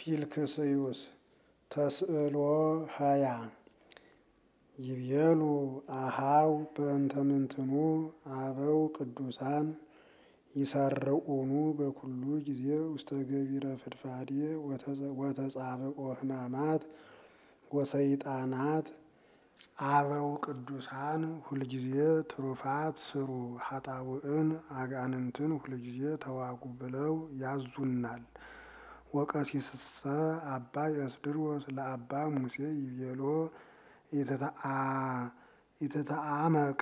ፊልክስዩስ ተስእሎ ሃያ ይቤሉ አሃው በእንተ ምንትኑ አበው ቅዱሳን ይሰርዑኑ በኩሉ ጊዜ ውስተ ገቢረ ፍድፋዴ ወተጻብቆ ሕማማት ወሰይጣናት አበው ቅዱሳን ሁልጊዜ ትሩፋት ስሩ ኃጣውእን አጋንንትን ሁልጊዜ ተዋጉ ብለው ያዙናል። ወቀሲስሰ አባ የስድሮስ ለአባ ሙሴ ይቤሎ ኢትተአመቅ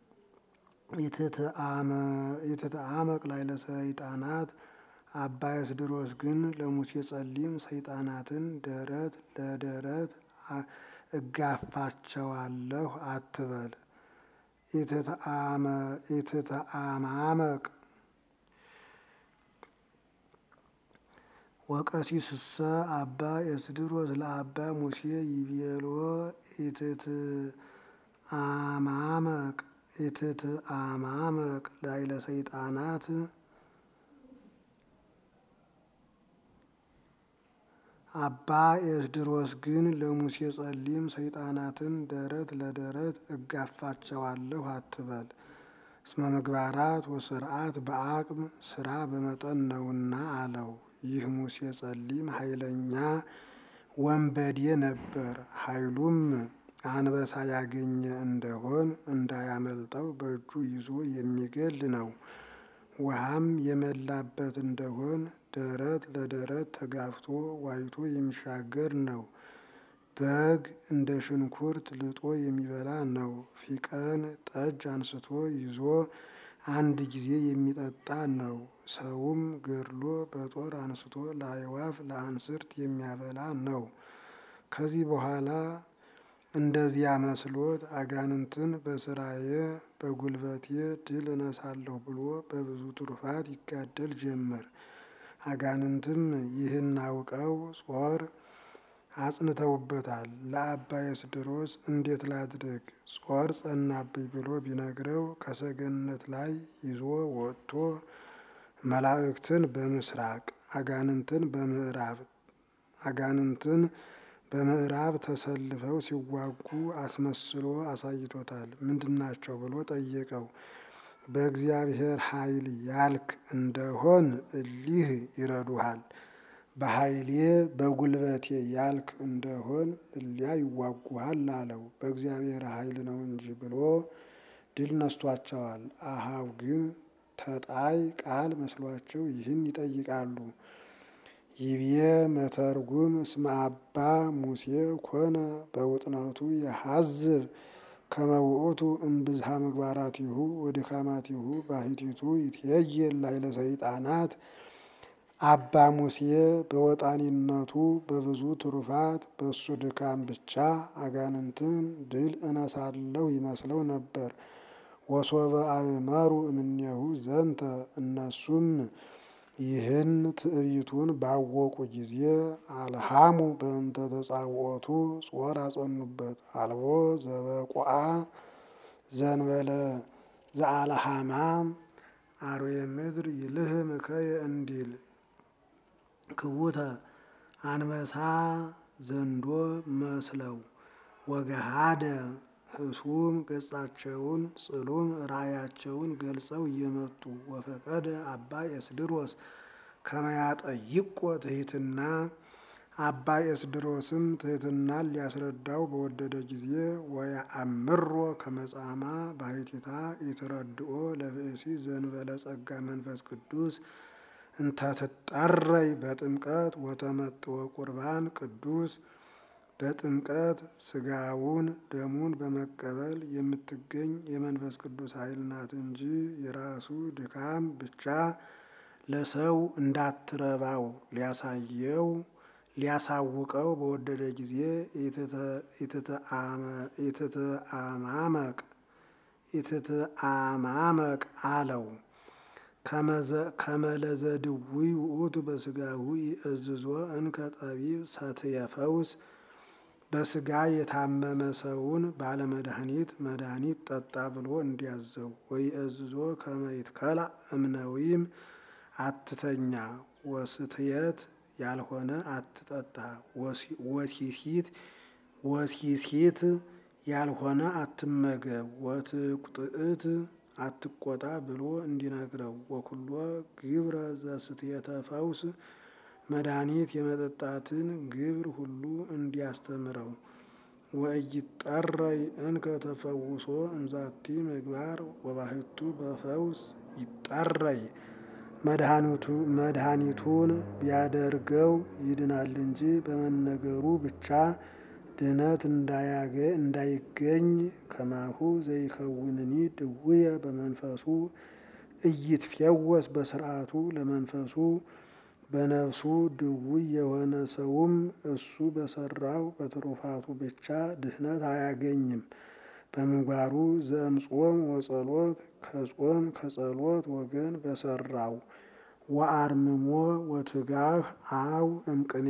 ኢትተአመቅ ላይ ለሰይጣናት አባ የስድሮስ ግን ለሙሴ ጸሊም ሰይጣናትን ደረት ለደረት እጋፋቸዋለሁ አትበል። ኢትተአማመቅ ወቀሲስሰ አባ የስድሮስ ለአባ ሙሴ ይቤሎ ኢትትአማመቅ ኢትትአማመቅ ላይ ለሰይጣናት አባ የስድሮስ ግን ለሙሴ ጸሊም ሰይጣናትን ደረት ለደረት እጋፋቸዋለሁ አትበል። እስመ ምግባራት ወስርዓት በአቅም ስራ በመጠን ነውና አለው። ይህ ሙሴ ጸሊም ኃይለኛ ወንበዴ ነበር። ኃይሉም አንበሳ ያገኘ እንደሆን እንዳያመልጠው በእጁ ይዞ የሚገል ነው። ውሃም የመላበት እንደሆን ደረት ለደረት ተጋፍቶ ዋይቶ የሚሻገር ነው። በግ እንደ ሽንኩርት ልጦ የሚበላ ነው። ፊቀን ጠጅ አንስቶ ይዞ አንድ ጊዜ የሚጠጣ ነው። ሰውም ገድሎ በጦር አንስቶ ለአዕዋፍ ለአንስርት የሚያበላ ነው። ከዚህ በኋላ እንደዚያ መስሎት አጋንንትን በስራዬ በጉልበቴ ድል እነሳለሁ ብሎ በብዙ ትሩፋት ይጋደል ጀመር። አጋንንትም ይህን አውቀው ጾር አጽንተውበታል። ለአባ የስድሮስ እንዴት ላድርግ ጾር ጸናብኝ ብሎ ቢነግረው ከሰገነት ላይ ይዞ ወጥቶ መላእክትን በምስራቅ አጋንንትን በምዕራብ አጋንንትን በምዕራብ ተሰልፈው ሲዋጉ አስመስሎ አሳይቶታል። ምንድናቸው ብሎ ጠየቀው። በእግዚአብሔር ኃይል ያልክ እንደሆን እሊህ ይረዱሃል። በኃይሌ በጉልበቴ ያልክ እንደሆን እሊያ ይዋጉሃል አለው። በእግዚአብሔር ኃይል ነው እንጂ ብሎ ድል ነስቷቸዋል። አሃው ግን ተጣይ ቃል መስሏቸው ይህን ይጠይቃሉ። ይብዬ መተርጉም እስመ አባ ሙሴ ኮነ በውጥነቱ የሐዝብ ከመውእቱ እምብዝሃ ምግባራቲሁ ወድካማቲሁ ባሕቲቱ ይትየየል ላዕለ ሰይጣናት አባ ሙሴ በወጣኒነቱ በብዙ ትሩፋት በሱ ድካም ብቻ አጋንንትን ድል እነሳለሁ ይመስለው ነበር። ወሶበ አእመሩ እምኔሁ ዘንተ እነሱም ይህን ትዕቢቱን ባወቁ ጊዜ አልሃሙ በእንተ ተጻውዖቱ ጾር አጸኑበት። አልቦ ዘበቆአ ዘንበለ ዘአልሃማ አርዌ ምድር ይልህም እከየ እንዲል ክቡተ አንበሳ ዘንዶ መስለው ወገሃደ ህሱም ገጻቸውን ጽሉም ራእያቸውን ገልጸው እየመጡ ወፈቀደ አባ የስድሮስ ከመያጠይቆ ትሕትና አባ የስድሮስም ትሕትናን ሊያስረዳው በወደደ ጊዜ ወየአምሮ ከመጻማ ባሕቲታ ይትረድኦ ለብእሲ ዘንበለ ጸጋ መንፈስ ቅዱስ እንተትጠረይ በጥምቀት ወተመጥወ ቁርባን ቅዱስ በጥምቀት ስጋውን ደሙን በመቀበል የምትገኝ የመንፈስ ቅዱስ ኃይል ናት እንጂ የራሱ ድካም ብቻ ለሰው እንዳትረባው ሊያሳየው ሊያሳውቀው በወደደ ጊዜ ኢትትአማመቅ ኢትትአማመቅ አለው። ከመለዘ ድውይ ውእቱ በስጋሁ ይእዝዞ እንከ ጠቢብ ሰትየ ፈውስ በስጋ የታመመ ሰውን ባለመድኃኒት መድኃኒት ጠጣ ብሎ እንዲያዘው ወይ እዝዞ ከመይትከላ እምነዊም አትተኛ ወስትየት ያልሆነ አትጠጣ። ወሲሲት ወሲሲት ያልሆነ አትመገብ። ወትቁጥእት አትቆጣ ብሎ እንዲነግረው ወኩሎ ግብረ ዘስትየተ ፈውስ መድኃኒት የመጠጣትን ግብር ሁሉ እንዲያስተምረው ወኢይጠረይ እንከ ተፈውሶ እምዛቲ ምግባር ወባህቱ በፈውስ ይጠረይ መድኃኒቱን ቢያደርገው ይድናል እንጂ በመነገሩ ብቻ ድነት እንዳይገኝ ከማሁ ዘይከውንኒ ድውየ በመንፈሱ እይትፌወስ በስርዓቱ ለመንፈሱ በነፍሱ ድውይ የሆነ ሰውም እሱ በሰራው በትሩፋቱ ብቻ ድህነት አያገኝም። በምግባሩ ዘእምጾም ወጸሎት ከጾም ከጸሎት ወገን በሰራው ወአርምሞ ወትጋህ አው እምቅኔ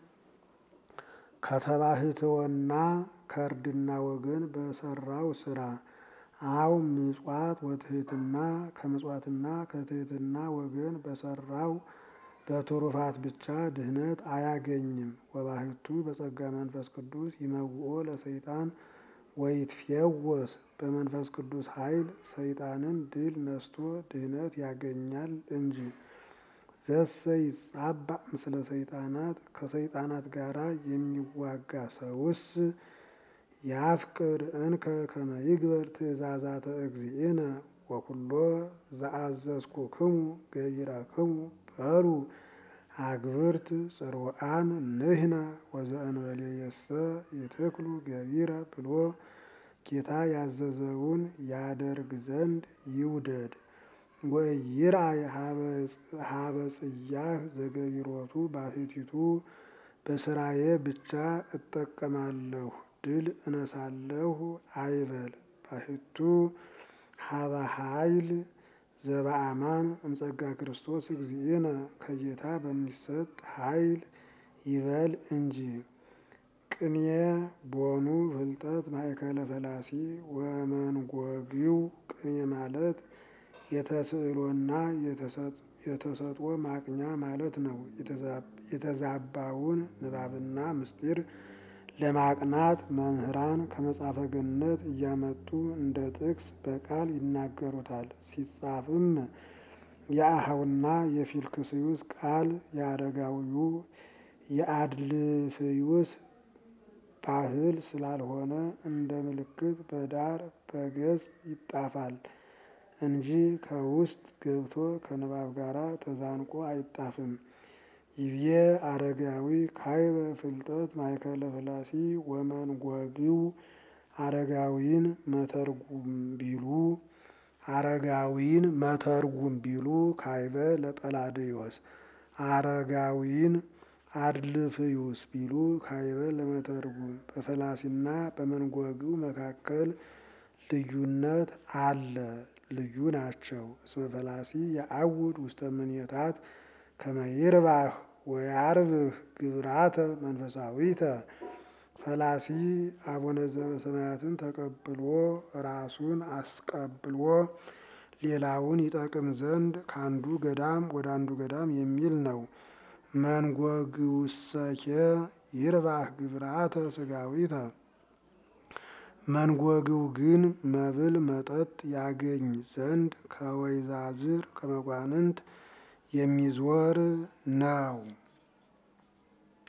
ከተባህትወና ከእርድና ወገን በሰራው ስራ አው ምጽዋት ወትህትና ከምጽዋትና ከትህትና ወገን በሰራው በትሩፋት ብቻ ድህነት አያገኝም። ወባህቱ በጸጋ መንፈስ ቅዱስ ይመውኦ ለሰይጣን ወይትፌወስ በመንፈስ ቅዱስ ኃይል ሰይጣንን ድል ነስቶ ድህነት ያገኛል እንጂ። ዘሰ ይጻባእ ምስለ ሰይጣናት ከሰይጣናት ጋር የሚዋጋ ሰውስ ያፍቅር እንከ ከመ ይግበር ትእዛዛተ እግዚእነ ወኩሎ ዘአዘዝኩክሙ ገቢራክሙ በሉ አግብርት ጽሩዓን ንሕነ ወዘእንበሌየሰ ይትክሉ ገቢረ ብሎ ጌታ ያዘዘውን ያደርግ ዘንድ ይውደድ። ወኢይርአይ ሀበ ጽያህ ዘገቢሮቱ ባሕቲቱ በስራዬ ብቻ እጠቀማለሁ ድል እነሳለሁ አይበል። ባሕቱ ሀበ ኃይል ዘበአማን እምጸጋ ክርስቶስ እግዚእነ ከጌታ በሚሰጥ ኃይል ይበል እንጂ። ቅኔ ቦኑ ፍልጠት ማእከለ ፈላሲ ወመንጎጊው ቅኔ ማለት የተስዕሎና የተሰጥኦ ማቅኛ ማለት ነው። የተዛባውን ንባብና ምስጢር ለማቅናት መምህራን ከመጽሐፈ ገነት እያመጡ እንደ ጥቅስ በቃል ይናገሩታል። ሲጻፍም የአኀውና የፊልክስዩስ ቃል የአረጋዊው የአድልፍዩስ ባህል ስላልሆነ እንደ ምልክት በዳር በገጽ ይጣፋል እንጂ ከውስጥ ገብቶ ከንባብ ጋር ተዛንቆ አይጣፍም። ይቤ አረጋዊ ካይበ ፍልጠት ማእከለ ፈላሲ ወመንጎጊው አረጋዊን መተርጉም ቢሉ አረጋዊን መተርጉም ቢሉ ካይበ ለጰላድዮስ አረጋዊን አድልፍዩስ ቢሉ ካይበ ለመተርጉም በፈላሲና በመንጎጊው መካከል ልዩነት አለ። ልዩ ናቸው። እስመ ፈላሲ የአውድ ውስተ ምኔታት ከመ ይርባህ ወያርብህ ግብራተ መንፈሳዊተ ፈላሲ አቡነ ዘበሰማያትን ተቀብሎ ራሱን አስቀብሎ ሌላውን ይጠቅም ዘንድ ከአንዱ ገዳም ወደ አንዱ ገዳም የሚል ነው። መንጎግውሰኬ ይርባህ ግብራተ ስጋዊተ መንጎግው ግን መብል መጠጥ ያገኝ ዘንድ ከወይዛዝር ከመኳንንት የሚዞር ነው።